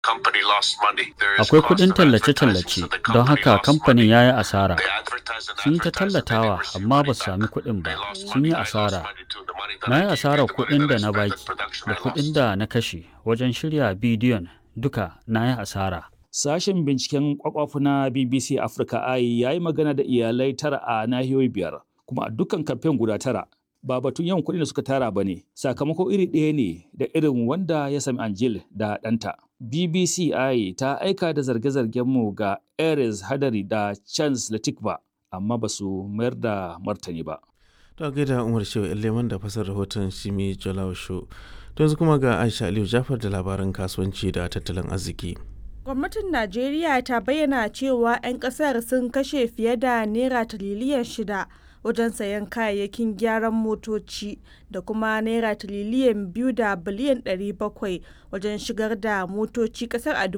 Akwai kuɗin tallace-tallace, don haka kamfanin ya yi asara. Sun yi ta tallatawa, amma ba su sami kuɗin ba, sun yi asara. Na yi asarar kuɗin da na baki, da kuɗin da na kashe wajen shirya bidiyon duka na yi asara. Sashen binciken kwakwafu na BBC Africa Eye ya yi magana da iyalai tara a nahiyoyi biyar, kuma a dukkan kamfen guda tara. Ba batun yawan kuɗin da suka tara ba ne, sakamako iri ɗaya ne da irin wanda ya sami Angel da ɗanta. BBC Eye ta aika da zarge-zargen mu ga Ares Hadari da Chance Latikba, amma ba su mayar da martani ba. To gaida Umar Shehu Leman da fasar rahoton Shimi Jalaw Show. To yanzu kuma ga Aisha Aliyu Jafar da labaran kasuwanci da tattalin arziki. Gwamnatin Najeriya ta bayyana cewa 'yan kasar sun kashe fiye da naira tiriliyan shida wajen sayan kayayyakin gyaran motoci da kuma naira tiriliyan biyu da biliyan ɗari bakwai wajen shigar da motoci kasar a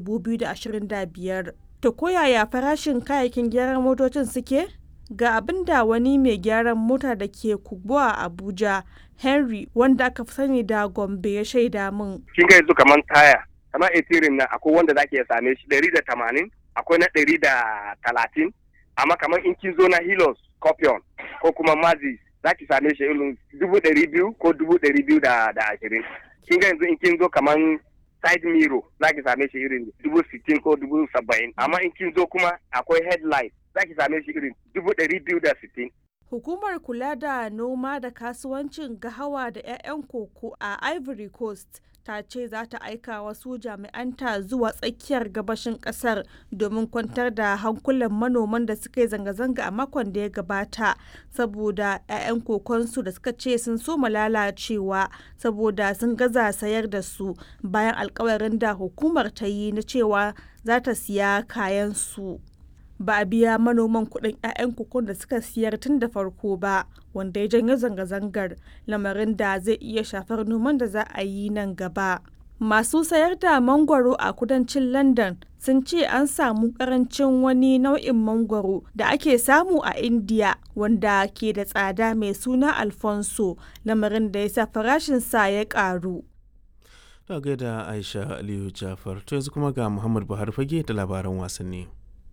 2025. To koyaya farashin kayayyakin gyaran motocin suke? Ga abin da wani mai gyaran mota da ke Kubwa a Abuja, Henry, wanda aka fi sani da Gombe ya shaida min. Kin ga yanzu kamar taya, kamar etirin na akwai wanda zaki iya same shi ɗari da tamanin, akwai na ɗari da talatin, amma kamar in kin zo na Hilos, Scorpion ko kuma Mazis zaki same shi irin dubu ɗari biyu ko dubu ɗari biyu da ashirin. Kin ga yanzu in kin zo kamar side mirror zaki same shi irin dubu sittin ko dubu saba'in, amma in kin zo kuma akwai headlight zaki same shi irin dubu ɗari biyu da sittin. Hukumar kula da noma da kasuwancin gahawa da 'ya'yan koko a Ivory Coast ta ce za ta aika wasu jami'anta zuwa tsakiyar gabashin kasar domin kwantar da hankulan manoman da suka yi zanga-zanga a makon da ya gabata saboda 'ya'yan kokonsu da suka ce sun soma lalacewa saboda sun gaza sayar da su bayan alkawarin da hukumar ta yi na cewa za ta siya kayan su. ba a biya manoman kuɗin 'ya'yan kukun da suka siyar tun da farko ba wanda ya janyo zanga-zangar lamarin da zai iya shafar noman da za a yi nan gaba masu sayar da mangwaro a kudancin london sun ce an samu karancin wani nau'in mangwaro da ake samu a india wanda ke da tsada mai suna alfonso lamarin da ya sa farashinsa ya karu Ta gaida Aisha Aliyu Jafar, to yanzu kuma ga Muhammad Buhari fage da labaran wasanni.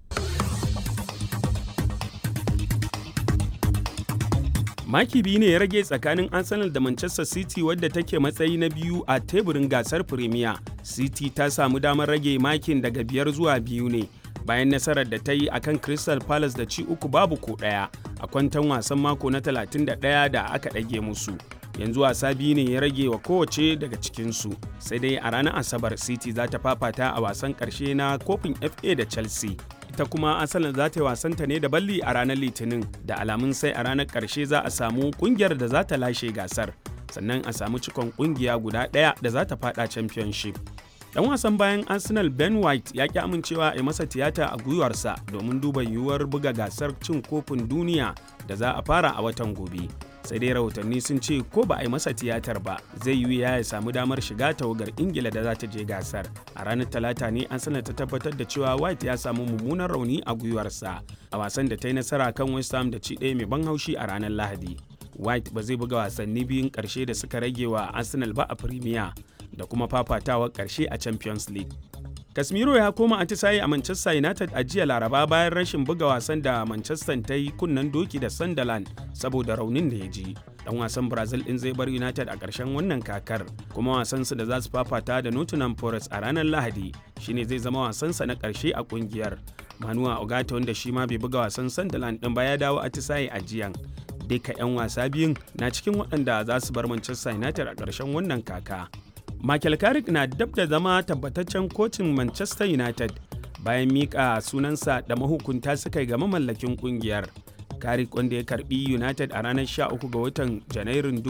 maki biyu ne ya rage tsakanin arsenal da manchester city wadda take matsayi na biyu a teburin gasar premier city ta samu damar rage makin daga biyar zuwa biyu ne bayan nasarar da ta yi akan crystal palace da ci uku babu ko ɗaya a kwantan wasan mako na 31 da aka ɗage musu yanzu wasa biyu ne ya rage wa kowace daga cikinsu sai dai a ranar asabar city za ta fafata a wasan ƙarshe na kofin fa da chelsea ita kuma asalin za ta yi wasanta ne da balli a ranar litinin da alamun sai a ranar ƙarshe za a samu ƙungiyar da za ta lashe gasar sannan a samu cikon ƙungiya guda ɗaya da za ta fada championship dan wasan bayan arsenal ben white ya ki amincewa a masa tiyata a gwiwarsa domin duba yiwuwar buga gasar cin kofin duniya da za a fara a watan gobe sai dai rahotanni sun ce ko ba a yi masa tiyatar ba zai yi ya ya samu damar shiga tawagar ingila da za ta je gasar a ranar talata ne an sanar ta tabbatar da cewa white ya samu mummunan rauni a gwiwarsa a wasan da ta yi nasara kan west ham da ci ɗaya mai ban haushi a ranar lahadi white ba zai buga wasanni biyun ƙarshe da suka rage wa arsenal ba a premier da kuma fafatawar ƙarshe a champions league Casemiro ya koma atisaye a Manchester United a jiya Laraba bayan rashin buga wasan da Manchester ta yi kunnen doki da Sunderland saboda raunin da ya ji. Dan wasan Brazil din zai bar United a ƙarshen wannan kakar, kuma wasansu da za su fafata da Nottingham Forest a ranar Lahadi shine zai zama wasansa na ƙarshe a ƙungiyar. Manuwa Ogata wanda shi ma bai buga wasan Sunderland din ba ya dawo atisaye a jiyan. Duka 'yan wasa biyun na cikin waɗanda za su bar Manchester United a ƙarshen wannan kaka. Michael Carrick na dab da zama tabbataccen kocin Manchester United bayan mika sunansa da mahukunta suka yi ga mamallakin kungiyar. Carrick wanda ya karbi United a ranar 13 ga watan Janairun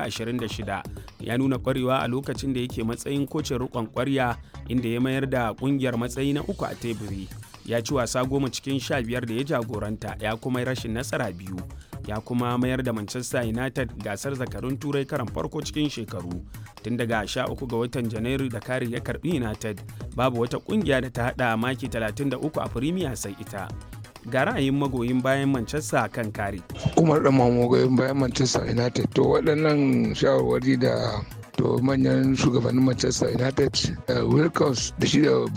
2026 ya nuna kwarewa a lokacin da yake matsayin kocin rikon kwarya inda ya mayar da kungiyar matsayi na uku a teburi. Ya ci wasa goma cikin sha biyar da ya jagoranta ya kuma rashin nasara biyu. ya kuma mayar da Manchester United gasar zakarun turai karan farko cikin shekaru tun daga 13 ga watan janairu da kari ya karbi United babu wata kungiya da ta hada maki 33 a Premier sai ita ga ra'ayin magoyin bayan Manchester kan kari. Umar da magoyin bayan Manchester United to waɗannan shawarwari da to manyan shugabannin Manchester United Wilkins da shi da